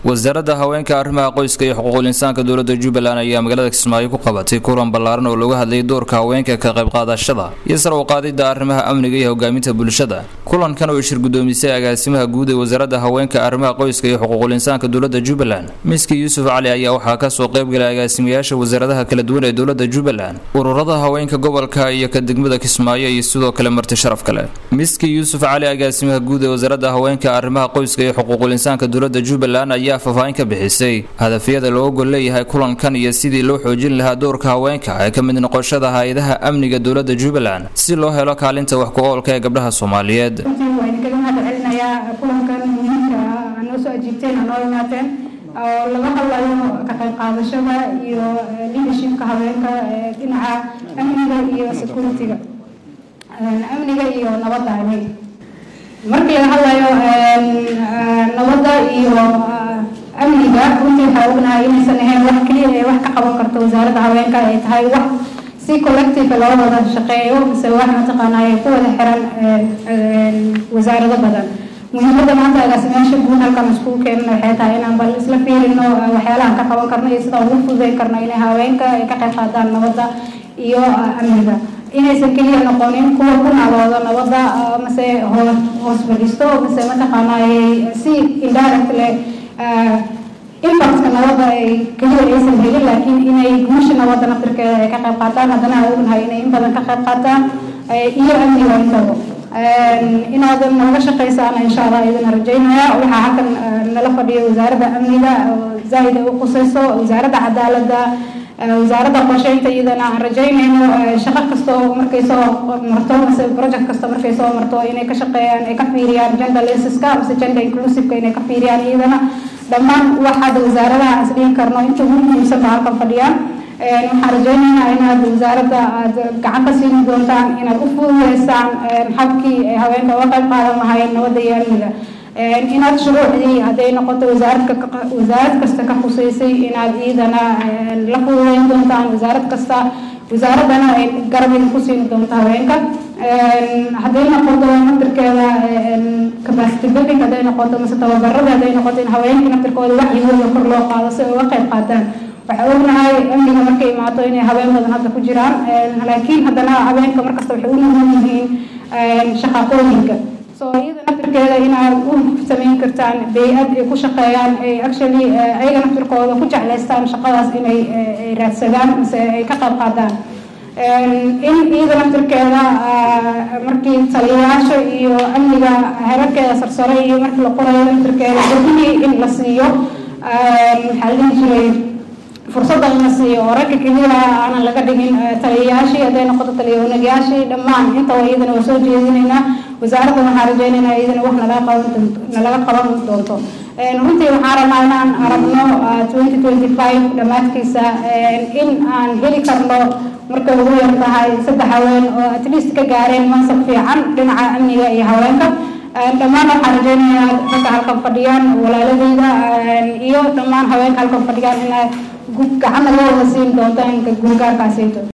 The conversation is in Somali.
wasaaradda haweenka arrimaha qoyska iyo xuquuqul insaanka dowladda jubbaland ayaa magaalada kismaayo ku qabatay kulan ballaaran oo looga hadlayay doorka haweenka ka qayb qaadashada iyo sar u qaadidda arrimaha amniga iyo hogaaminta bulshada kulankan oo shir gudoomisay agaasimaha guud ee wasaaradda haweenka arrimaha qoyska iyo xuquuqul insaanka dowladda jubbaland miski yuusuf cali ayaa waxaa kasoo qaybgalay agaasimayaasha wasaaradaha kala duwan ee dowladda jubbaland ururada haweenka gobolka iyo ka degmada kismaayo iyo sidoo kale marti sharaf kale miski yuusuf cali agaasimaha guud ee wasaaradda haweenka arrimaha qoyska iyo xuquuqul insaanka dowladda jubbaland ayaa faahfaahin ka bixisay hadafyada loo gol leeyahay kulankan iyo sidii loo xoojin lahaa doorka haweenka ee ka mid noqoshada hay-adaha amniga dowladda jubbaland si loo helo kaalinta wax ku-oolka ee gabdhaha soomaaliyeed waa idinkaga mahad celinayaa kulankan muhiimka ah noo soo ajiibteen noo imaateen oo laga hadlayo ka qayb qaadashada iyo leadershipka haweenka dhinaca amniga iyo security-ga amniga iyo nabadda anig markii laga hadlayo nabadda iyo amniga runtii waxaa ognahay inaysan ahayn wax keliya ee wax ka qaban karto wasaaradda haweenka ay tahay wax si collective loo wada shaqeeyo mise wax mataqaanaa ay ku wada xiran wasaarado badan muhiimadda maanta agaasimayaasha guud halkan iskugu keenan waxay tahay inaan bal isla fiirino waxyaalahan ka qaban karno iyo sida ugu fududeyn karno inay haweenka ay ka qayb qaadaan nabadda iyo amniga inaysan keliya noqonin kuwa ku naalooda nabadda mase hoos fadhiisto mase mataqaanaa si indirect leh impactka nabadda ay keliya aysan helin laakiin inay guusha nabadda naftirkeeda ay ka qayb qaataan haddana aan ognahay inay in badan ka qayb qaataan iyo amniga intaba inaadan nooga shaqaysaan insha allah idin rajaynaya waxaa halkan nala fadhiya wasaaradda amniga zaaid ay u qusayso wasaaradda cadaaladda wasaaradda qorsheynta iyadana aan rajaynayno shaqo kasta oo markay soo marto mase project kasta markay soo marto inay ka shaqeeyaan ay ka fiiriyaan gender lensiska mase gender inclusiveka inay ka fiiriyaan iyadana dhammaan waxaad wasaaradaha is dhihi karno inta ugu muhiimsan ba halkan fadhiyaan waxaan rajaynaynaa inaad wasaaradda aad gacan ka siin doontaan inaad u fududeysaan habkii ay haweenka uga qayb qaadan lahayn nabadda iyo amniga inaad shuruucdii hadday noqoto wasaaradka wasaarad kasta ka khuseysay inaad iyadana la fududeyn doontaan wasaarad kasta wasaaraddana ay garabin ku siin doonto haweenka hadday noqoto naftirkeeda capacity building hadday noqoto mase tababarada hadday noqoto in haweenka naftirkooda wacyigooda kor loo qaado si ay uga qayb qaataan waxaa ognahay amniga markay imaato inay haween badan hadda ku jiraan laakiin haddana haweenka markasta waxay u nugul yihiin shaqaqooyinka so iyada naftirkeeda inaad u samayn kartaan bay-ad ay ku shaqeeyaan ay actually ayaga naftirkooda ku jeclaystaan shaqadaas inay raadsadaan mise ay ka qayb qaadaan in iyada naftirkeeda markii taliyayaasha iyo amniga herarkeeda sarsare iyo markii la qorayo naftirkeeda gabdhihii in la siiyo maxaa la dhihi jiray fursadda in la siiyo oo ragga keliya aanan laga dhigin taliyayaashii hadday noqoto taliyawanagayaashii dhammaan intaba iyadana waa soo jeedinaynaa wasaaradda waxaan rajaynaynaa iyadana wax nalaga qaban nalaga qaban doonto runtii waxaan rabnaa inaan aragno twenty twenty five dhammaadkiisa in aan heli karno markay ugu yar tahay saddex haween oo at least ka gaareen mansab fiican dhinaca amniga iyo haweenka dhammaan waxaan rajaynayaa ragga halkan fadhiyaan walaaladeyda iyo dhammaan haweenka halkan fadhiyaan inay gacana loo wada siin doontaan guulgaarkaasayto